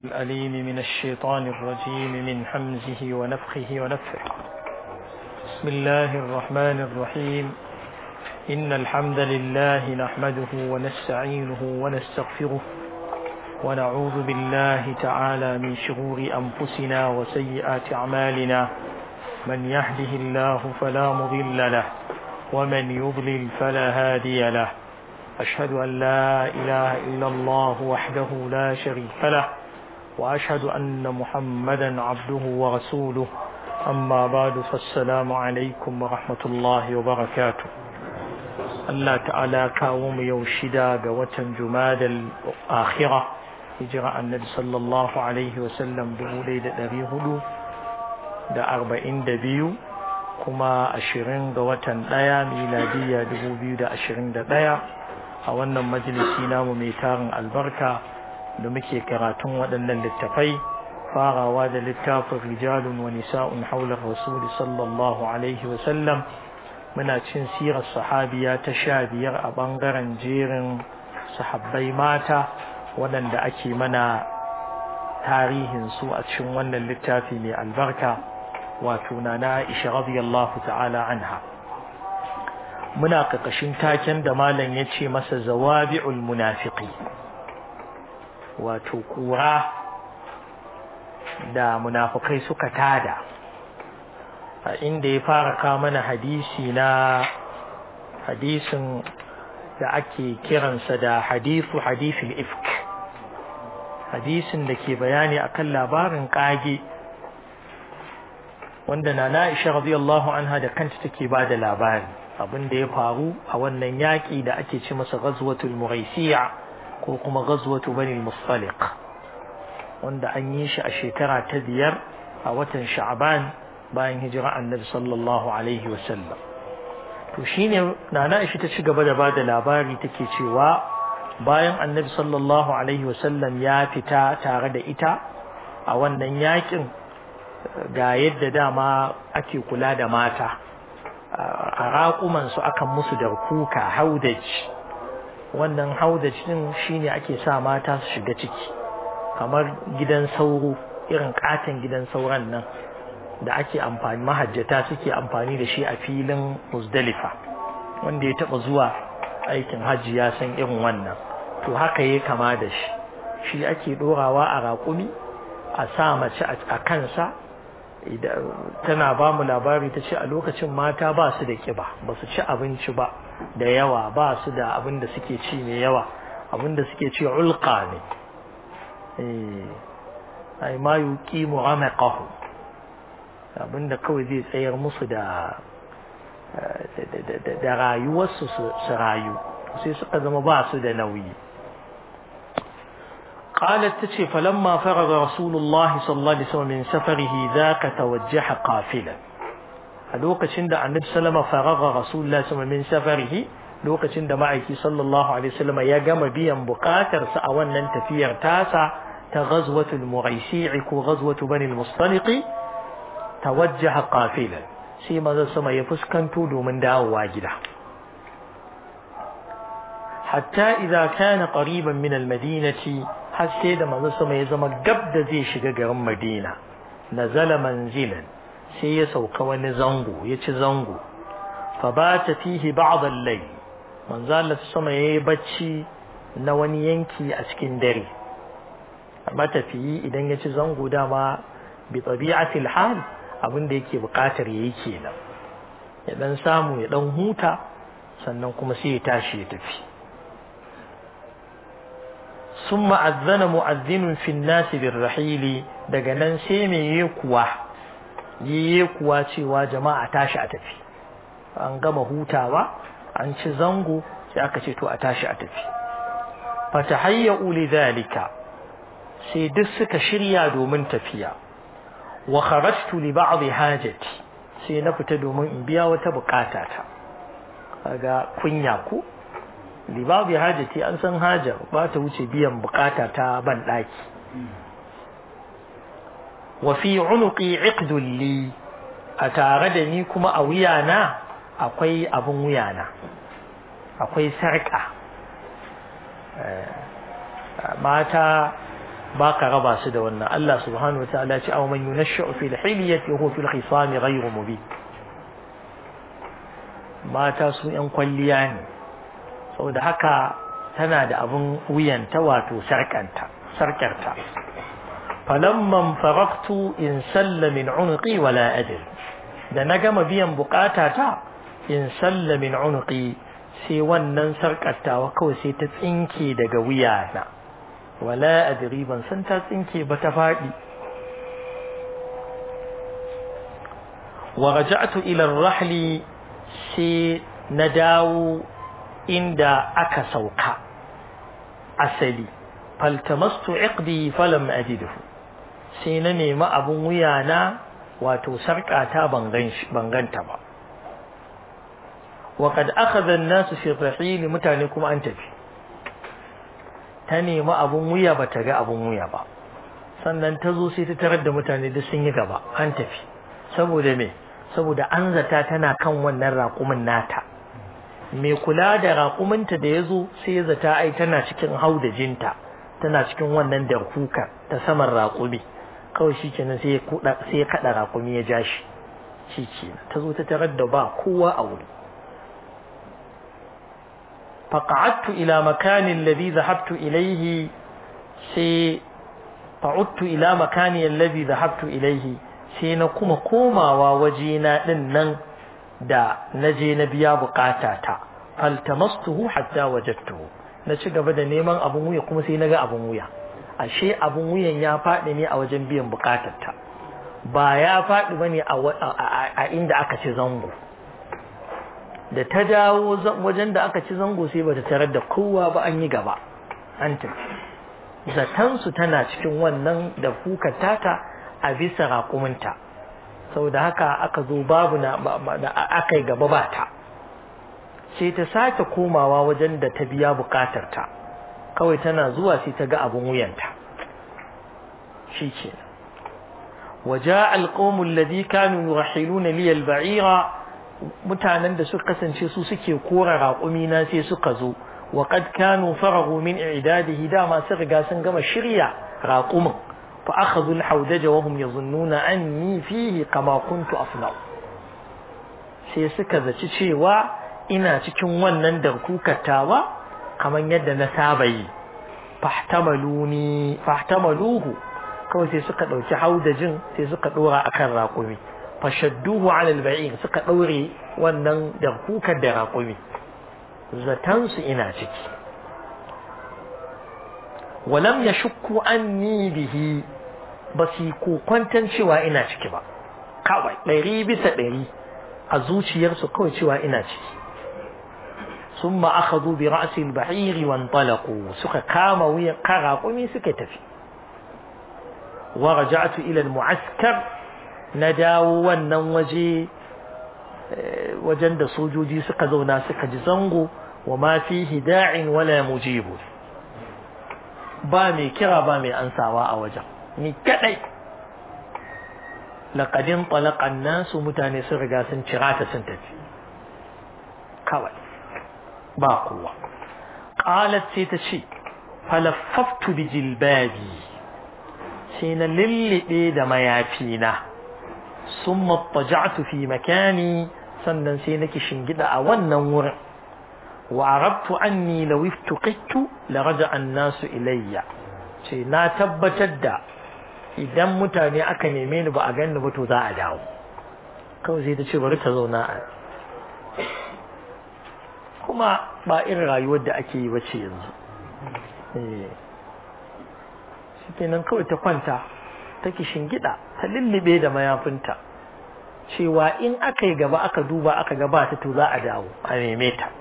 الأليم من الشيطان الرجيم من حمزه ونفخه ونفخه بسم الله الرحمن الرحيم إن الحمد لله نحمده ونستعينه ونستغفره ونعوذ بالله تعالى من شرور أنفسنا وسيئات أعمالنا من يهده الله فلا مضل له ومن يضلل فلا هادي له أشهد أن لا إله إلا الله وحده لا شريك له وأشهد أن محمدا عبده ورسوله أما بعد فالسلام عليكم ورحمة الله وبركاته الله تعالى كاوم يوشدا قوة جماد الآخرة هجرة النبي صلى الله عليه وسلم بولي دري هدو da arba'in da biyu kuma ashirin ga watan ɗaya miladiya dubu biyu da ashirin da ɗaya a wannan majalisi namu mai tarin albarka da muke karatun waɗannan littafai farawa da littafin rijalun wa nisa'un haular rasuli sallallahu alaihi wasallam muna cin sirar sahabiya ta sha biyar a ɓangaren jerin sahabbai mata waɗanda ake mana tarihinsu a cikin wannan littafi mai albarka wato na na Aisha radiyallahu ta'ala anha muna kakashin taken da malam ya ce masa zawabi'ul munafiqi wato kura da munafukai suka tada a inda ya fara kawo mana hadisi na hadisin da ake kiransa da hadisu hadisul ifk hadisin da ke bayani akan labarin kage wanda na Aisha radiyallahu anha da kanta take ba da labari abin da ya faru a wannan yaƙi da ake ce masa ghazwatul muraisiya ko kuma ghazwatu bani mustaliq wanda an yi shi a shekara ta biyar a watan sha'ban bayan hijira annabi sallallahu alaihi wasallam to shine nana Aisha ta ci gaba da ba da labari take cewa bayan annabi sallallahu alaihi wasallam ya fita tare da ita a wannan yaƙin ga yadda dama ake kula da mata a raƙumansu akan musu da kuka haudaj wannan haudaj din shine ake sa mata su shiga ciki kamar gidan sauro irin katon gidan sauran nan da ake amfani mahajjata suke amfani da shi a filin muzdalifa wanda ya taɓa zuwa aikin hajji ya san irin wannan to haka ya kama da shi shi ake ɗorawa a raƙumi a sa mace a kansa tana ba mu labari ta ce a lokacin mata ba su da kiba ba su ci abinci ba da yawa ba su da abin da suke ci mai yawa abin da suke ci ulqa ne ai ma yuqi mu'amaqahu abin da kawai zai tsayar musu da da rayuwarsu su rayu sai suka zama ba su da nauyi قالت تشي فلما فرغ رسول الله صلى الله عليه وسلم من سفره ذاك توجه قافلا لوكا شند عن النبي صلى الله فرغ رسول الله صلى الله عليه وسلم من سفره لوكا شند معك صلى الله عليه وسلم يا جم بيا بقاتر سأوان تفير تاسع تغزوة المغيسيع غزوة بني المصطلق توجه قافلا سيما ذا سما يفسكن تودو من داو واجده حتى إذا كان قريبا من المدينة har sai da manzo sama ya zama gab da zai shiga garin Madina nazala manzilan sai ya sauka wani zango ya ci zango fa bata fihi ba'd al-layl manzo Allah sama yayi bacci na wani yanki a cikin dare matafiyi idan ya ci zango dama bi tabi'ati al-hal abin da yake bukatar yayi kenan ya dan samu ya dan huta sannan kuma sai ya tashi ya tafi ثم أذن مؤذن في الناس بالرحيل daga nan sai me yi kuwa yi kuwa cewa jama'a tashi a tafi an gama hutawa an ci zango sai aka ce to a tashi a tafi fatahayyu lidhalika sai duk suka shirya domin tafiya wa kharajtu li ba'd hajati sai na fita domin in biya wata bukata ta kaga kunya ku libabi hajati an san hajar ba ta wuce biyan bukata ta ban daki wa fi unuqi iqdul li a tare da ni kuma a wuyana akwai abun wuyana akwai sarka mata ba ka raba su da wannan Allah subhanahu wataala ya ce aw man yunashshu fil hilyati huwa fil khisami ghayru mubin mata su yan kwalliya ne saboda haka tana da abun wuyanta wato sarkanta sarkarta falamman faraqtu in salla min unqi wala adri da na gama biyan bukata ta in salla min unqi sai wannan sarkattawa kawai sai ta tsinke daga wuyana wala adri ban san ta tsinke ba ta faɗi wa raja'tu ila ar-rahli sai na dawo inda aka sauka asali faltamastu iqdi falam ajidhu sai na nemi abun wuyana wato sarƙata ban ganta ba وقد أخذ الناس في الرحيل mutane kuma an tafi ta nemi abun wuya ba ta ga abun wuya ba sannan ta zo sai ta tarar da mutane duk sun yi gaba an tafi saboda me saboda an zata tana kan wannan raƙumin nata mai kula da raƙuminta da ya zo sai ya zata ai tana cikin haudajinta tana cikin wannan darkuka ta saman raƙumi kawai shi kenan sai ya kaɗa raƙumi ya ja shi shi kenan ta zo ta tarar da ba kowa a wuri فقعدت إلى مكان الذي ذهبت إليه سي فعدت إلى مكان الذي ذهبت إليه sai na kuma komawa wajena din nan da na je na biya bukatata faltamastuhu hatta wajadtuhu na ci gaba da neman abun wuya kuma sai na ga abun wuya ashe abun wuyan ya faɗi ne a wajen biyan bukatarta ba ya faɗi bane a inda aka ci zango da ta dawo wajen da aka ci zango sai bata tarar da kowa ba an yi gaba an tafi zatansu tana cikin wannan da kuka tata a bisa raƙuminta saboda haka aka zo babu na aka yi gaba ba ta sai ta sake komawa wajen da ta biya bukatarta kawai tana zuwa sai ta ga abin wuyanta shi ke وجاء القوم الذي كانوا يرحلون لي البعير mutanen da suka kasance su suke kora raƙumina sai suka zo wa qad kanu faragu min i'dadihi dama sun riga sun gama shirya raƙumin fa akhadhu al-hawdaja wa hum yazunnuna anni fihi kama kuntu afna'u sai suka zaci cewa ina cikin wannan darkukatawa kamar yadda na saba yi fahtamaluni fahtamaluhu kawai sai suka ɗauki haudajin sai suka ɗora akan raƙumi fashadduhu ala al-ba'ir suka daure wannan da kukar da raƙumi zatan su ina ciki walam yashukku anni bihi basi ko kwantan cewa ina ciki ba kawai ɗari bisa ɗari a zuciyarsu kawai cewa ina ciki ثم أخذوا برأس البعير وانطلقوا سكا كاما ويا كراقمي سكا تفي ورجعت إلى المعسكر na dawo wannan waje wajen da sojoji suka zauna suka ji zango wa ma fihi da'in wala mujibu ba mai kira ba mai ansawa a wajen ni kadai laqadin talaqan nasu mutane sun riga sun cira ta sun tafi kawai ba kowa qalat sai ta ce falaffaftu bi jilbabi sai na lillibe da mayafina ثم اضطجعت في مكاني sannan sai nake shingida a wannan wurin wa arabtu anni law iftuqittu la raja an-nasu ilayya ce na tabbatar da idan mutane aka neme ni ba a ganni ba to za a dawo kawai sai ta ce bari ta zauna a kuma ba irin rayuwar da ake yi bace yanzu eh shi kenan kawai ta kwanta take shingida ta lullube da mayafinta cewa in aka yi gaba aka duba aka gaba ta to za a dawo a neme ta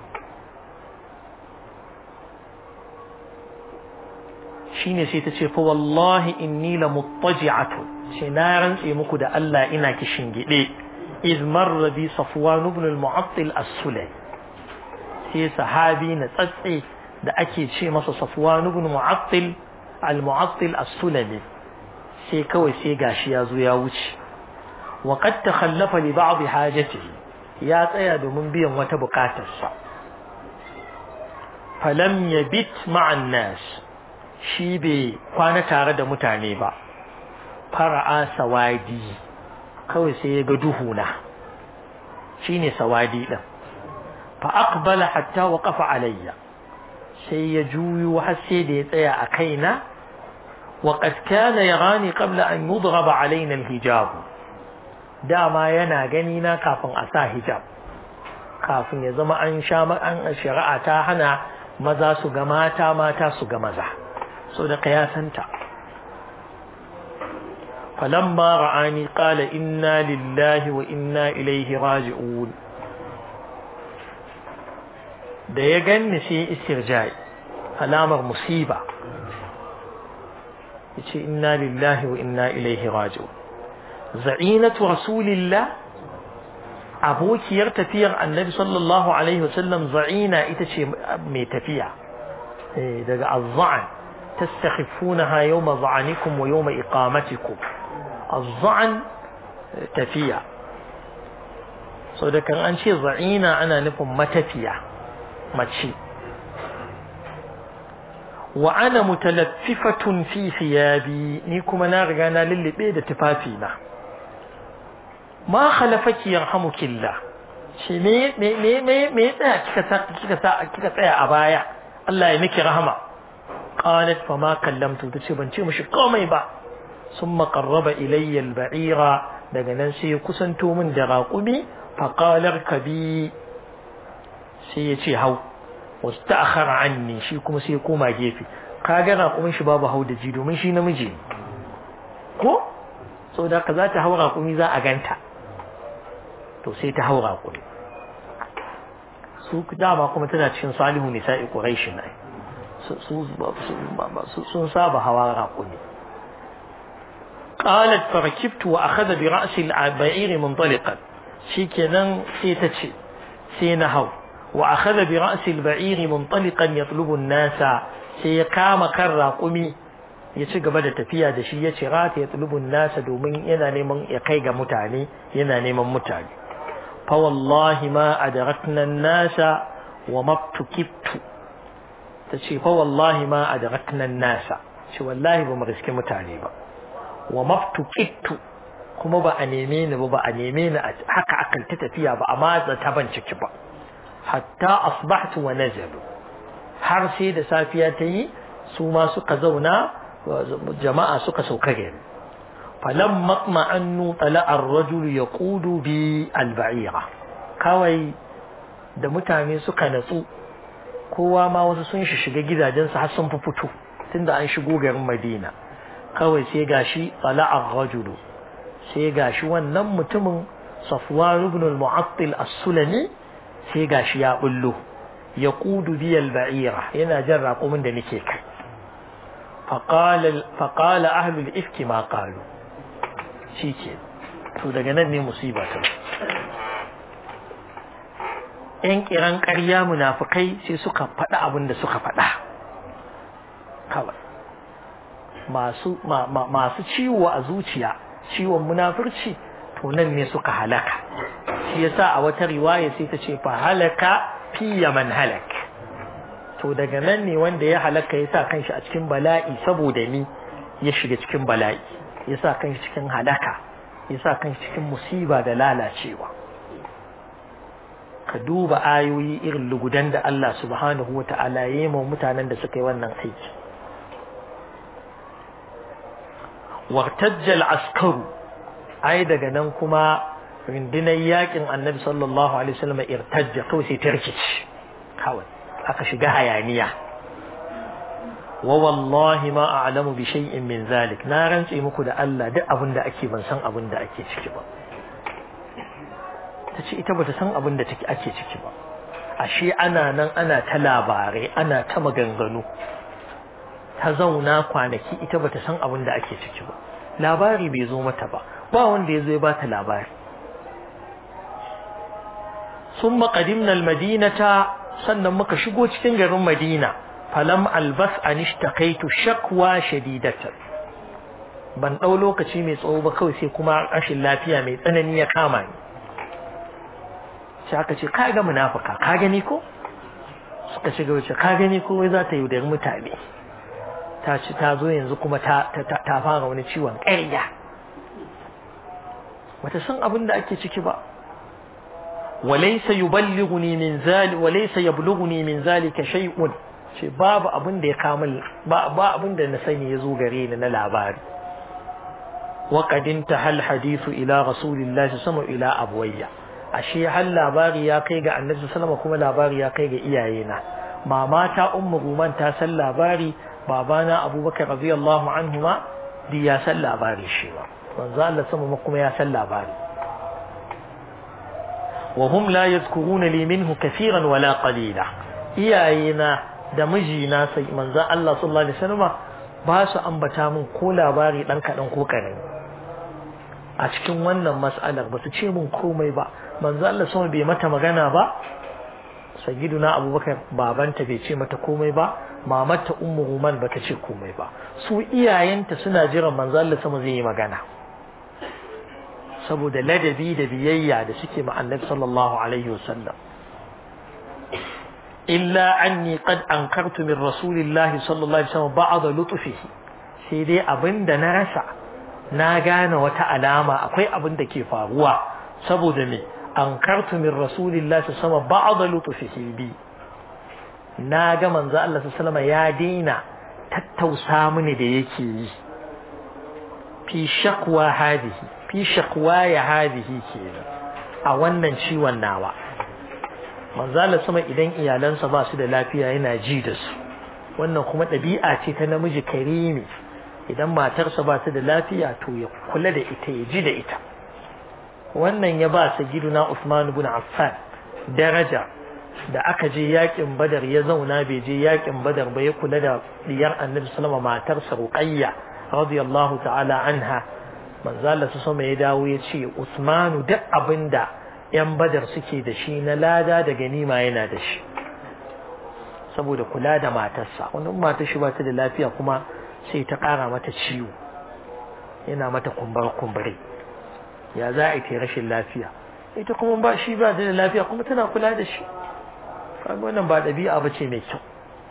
shine sai ta ce fa wallahi inni la muttaji'atu ce na rantse muku da Allah ina ki shingide iz marra bi safwan ibn al-mu'attil as-sulay sai sahabi na tsatse da ake ce masa safwan ibn mu'attil al-mu'attil as-sulami sai kawai sai gashi ya zo ya wuce wa qad takhallafa li ba'd hajatihi ya tsaya domin biyan wata bukatarsa falam yabit ma'an nas shi bai kwana tare da mutane ba fara'a sawadi kawai sai ya ga duhuna shine sawadi din fa aqbala hatta waqafa alayya sai ya juyo har sai da ya tsaya a kaina wa qad kana yarani qabla an yudraba alaina alhijab dama yana gani na kafin a sa hijab kafin ya zama an sha an shari'a ta hana maza su ga mata mata su ga maza so da kayasanta falamma ra'ani qala inna lillahi wa inna ilaihi raji'un da ya ganni sai istirjai alamar musiba yace inna lillahi wa inna ilaihi raji'un za'inatu rasulillah abokiyar tafiyar annabi sallallahu alaihi wasallam za'ina ita ce mai tafiya daga azza'an tastakhifunaha yawma za'anikum wa yawma iqamatikum azza'an tafiya so da kan an ce za'ina ana nufin matafiya mace wa ana mutalaffifatun fi thiyabi ni kuma na riga na lullube da tufafina ma khalafaki yarhamukillah shi me me me me me tsaya kika sa kika sa kika tsaya a baya Allah ya miki rahama qalat fa ma kallamtu tace ban ce mishi komai ba summa qarraba ilayya al-ba'ira daga nan sai ya kusanto min da raƙumi fa qala kabi sai ya ce hau wasta'akhara anni shi kuma sai ya koma gefe kaga raƙumin shi babu hau da ji domin shi namiji ko saboda ka za ta hau raƙumi za a ganta to sai ta haura kuri su dama kuma tana cikin salihu nisa'i quraish ne su sun saba hawa raƙumi qalat farakibtu wa akhadha bi ra'si al-ba'ir munṭaliqan shikenan sai ta ce sai na hau wa akhadha bi ra'si al-ba'ir munṭaliqan yatlubu an-nasa sai ya kama kan raƙumi ya ci gaba da tafiya da shi ya ce rata ya tsulubun nasa domin yana neman ya kai ga mutane yana neman mutane fa wallahi ma adrakna nasa wa mabtukibtu ta ce fa wallahi ma adrakna nasa ce wallahi ba mu riske mutane ba wa mabtukibtu kuma ba a neme ni ba ba a neme ni haka akan ta tafiya ba amma ta ban ciki ba hatta asbahtu wa nazalu har sai da safiya ta yi su ma suka zauna jama'a suka sauka gari falam matma'annu tala ar-rajul yaqudu bi al-ba'ira kawai da mutane suka natsu kowa ma wasu sun shi shiga gidajensu har sun fito tunda an shigo garin Madina kawai sai gashi tala ar-rajul sai gashi wannan mutumin Safwan ibn al-Mu'attil as-Sulami sai gashi ya bullo yaqudu bi al-ba'ira yana jan raƙumin da nake kai فقال فقال أهل الإفك ما قالوا شيكي to daga nan ne musiba ta ‘yan kiran ƙarya munafukai sai suka faɗa abin da suka faɗa kawai masu ciwo a zuciya ciwon munafurci to nan ne suka halaka shi yasa a wata riwaya sai ta ce fa halaka fiye man halak to daga nan ne wanda ya halaka ya sa kanshi a cikin bala'i saboda ni ya shiga cikin bala'i ya sa kanshi cikin halaka ya sa kanshi cikin musiba da lalacewa ka duba ayoyi irin lugudan da Allah subhanahu wa ta'ala ya yi ma mutanen da suka yi wannan aiki wartajjal askaru ai daga nan kuma rundunar yakin annabi sallallahu alaihi wasallam irtajja kawai sai ta rikici kawai aka shiga hayaniya wa wallahi ma a'lamu bi shay'in min zalik na rantse muku da Allah duk abin da ake ban san abin da ake ciki ba tace ita bata san abin da take ake ciki ba ashe ana nan ana ta labarai ana ta maganganu ta zauna kwanaki ita bata san abin da ake ciki ba labari bai zo mata ba ba wanda ya zo ya bata labari ثم قدمنا المدينة sannan muka shigo cikin garin Madina falam albas an ishtaqaitu shakwa shadidatan ban dau lokaci mai tsawo ba kawai sai kuma rashin lafiya mai tsanani ya kama ni sai aka ce ka ga munafika ka gani ko suka shiga wace ka gani ko wai za ta yaudari mutane ta ci ta zo yanzu kuma ta ta fara wani ciwon ƙarya bata san abin da ake ciki ba walaysa yuballighuni min zali walaysa yablughuni min zalika shay'un ce babu abin da ya kamul ba ba abin da na sani ya zo gare ni na labari wa qad intahal hadithu ila rasulillahi sallallahu ila abwayya ashe har labari ya kai ga annabi sallallahu kuma labari ya kai ga iyayena mama ta ummu ruman ta san labari babana abubakar radiyallahu anhu ma di ya san labari shi ba manzo Allah sama kuma ya san labari wa hum la yadhkuruna li minhu kaseeran wala qalila iyayena da mijina sai manzo Allah sallallahu alaihi wasallam ba su ambata min ko labari dan kadan ko karami a cikin wannan mas'alar ba su ce min komai ba manzo Allah sama bai mata magana ba sayyiduna abubakar babanta bai ce mata komai ba mamarta ummu ruman bata ce komai ba su iyayenta suna jiran manzo Allah sama zai yi magana saboda ladabi da biyayya da suke ma annabi sallallahu alaihi wasallam illa anni qad ankartu min rasulillahi sallallahu alaihi wasallam ba'd lutfihi sai dai abinda na rasa na gane wata alama akwai abin da ke faruwa saboda me ankartu min rasulillahi sallallahu alaihi wasallam ba'd lutfihi bi na ga manzo Allah sallallahu alaihi ya daina tattausa mini da yake yi fi shakwa hadihi fi shakwa ya hadihi kenan a wannan ciwon nawa manzo Allah sama idan iyalansa ba su da lafiya yana ji da su wannan kuma ɗabi'a ce ta namiji karimi idan matarsa ba ta da lafiya to ya kula da ita ya ji da ita wannan ya ba sayyiduna Usman ibn Affan daraja da aka je yakin badar ya zauna bai je yakin badar ba ya kula da diyar annabi sallama matarsa ruqayya radiyallahu ta'ala anha manzo Allah sama ya dawo ya ce Usmanu duk abinda yan badar suke da shi na lada da ganima yana da shi saboda kula da matarsa wannan matar shi ba ta da lafiya kuma sai ta kara mata ciwo yana mata kumbar kumbure ya za a yi rashin lafiya ita kuma ba shi ba da lafiya kuma tana kula da shi kaga wannan ba dabi'a bace mai kyau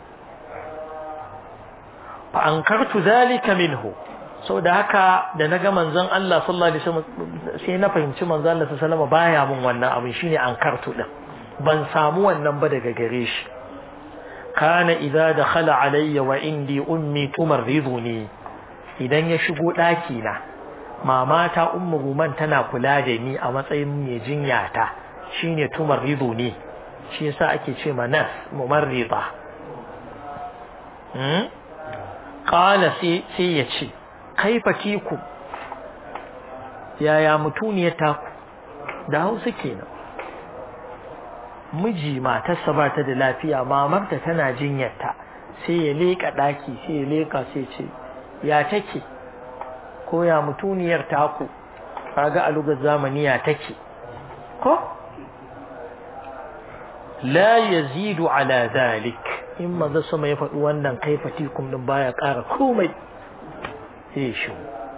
fa ankartu zalika minhu da haka da naga manzon Allah sallallahu alaihi wasallam sai na fahimci manzon Allah sallallahu alaihi wasallam baya mun wannan abin shine ankartu din ban samu wannan ba daga gare shi kana idza dakhala alayya wa indi ummi tumarriduni idan ya shigo daki na mamata ummu ruman tana kula da ni a matsayin mai jinya ta shine tumarriduni shi yasa ake ce ma nas mumarrida hmm qala sai sai ya ce kaifa kiku yaya mutuniyar taku da hausa kenan miji matarsa ba ta da lafiya mamarta tana jinyarta sai ya leka daki sai ya leka sai ce ya take ko ya mutuniyar taku kaga a lugar zamani ya take ko la yazidu ala zalik in maza sama ya faɗi wannan kaifatikum din baya ƙara komai sai shi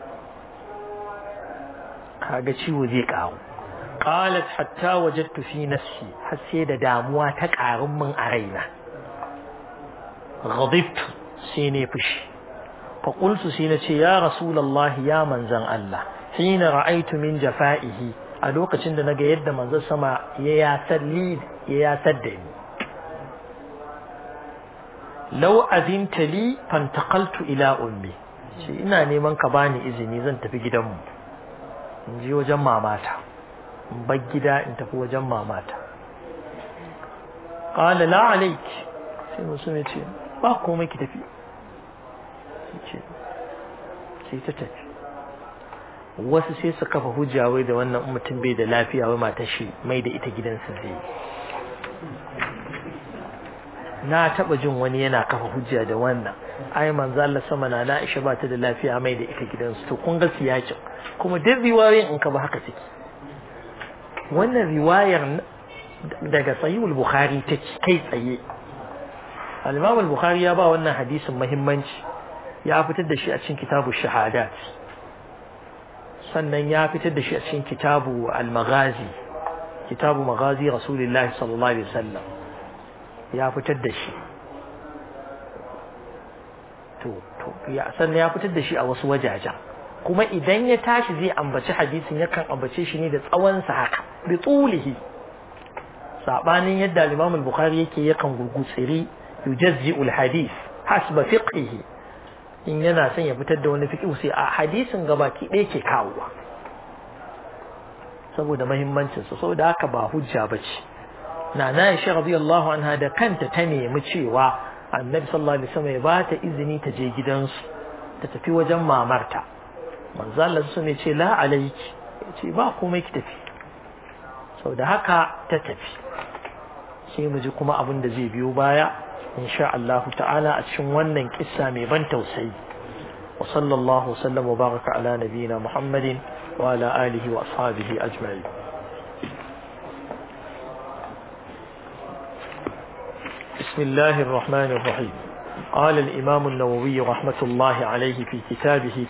kaga ciwo zai ƙaru qalat hatta wajadtu fi nafsi har sai da damuwa ta ƙarun min a raina ghadibtu sai ne fushi fa qultu sai na ce ya rasulullahi ya manzan Allah hina ra'aytu min jafa'ihi a lokacin da naga yadda manzon sama ya yasar li ya yasar da ni law azinta li fantaqaltu ila ummi shi ina neman ka bani izini zan tafi gidanmu in je wajen mamata in bar gida in tafi wajen mamata qala la alayk sai musu ya ce ba komai ki tafi ce sai ta tafi wasu sai su kafa hujja wai da wannan mutum bai da lafiya wai matar shi mai da ita gidansa zai na taba jin wani yana kafa hujja da wannan ai manzo Allah sama na na Aisha ba ta da lafiya mai da ita gidansu to kun ga siyakin kuma duk riwayoyin in ka ba haka suke wannan riwayar daga sahihul bukhari ta kai tsaye al-imam al-bukhari ya ba wannan hadisin muhimmanci ya fitar da shi a cikin kitabu shahadat sannan ya fitar da shi a cikin kitabu al-maghazi kitabu maghazi rasulullahi sallallahu alaihi wasallam ya fitar da shi to to ya sannan ya fitar da shi a wasu wajajen kuma idan ya tashi zai ambaci hadisin yakan ambace shi ne da tsawon sa haka bi tulihi sabanin yadda al-Imam al-Bukhari yake yakan gurgutsiri yujazzi'ul hadith hasba fiqhihi in yana son ya fitar da wani fiqh sai a hadisin gabaki ɗaya ke kawowa saboda muhimmancin sa saboda haka ba hujja bace na na Aisha radiyallahu anha da kanta ta nemi cewa Annabi sallallahu alaihi wasallam ya ba ta izini ta je gidansu ta tafi wajen mamarta manzo Allah sun ce la alayki ce ba komai ki tafi saboda haka ta tafi sai mu ji kuma abin da zai biyo baya insha Allah ta'ala a cikin wannan kissa mai ban tausayi wa sallallahu sallam wa baraka ala nabiyina Muhammadin wa ala alihi wa ashabihi ajma'in بسم الله الرحمن الرحيم قال الإمام النووي رحمة الله عليه في كتابه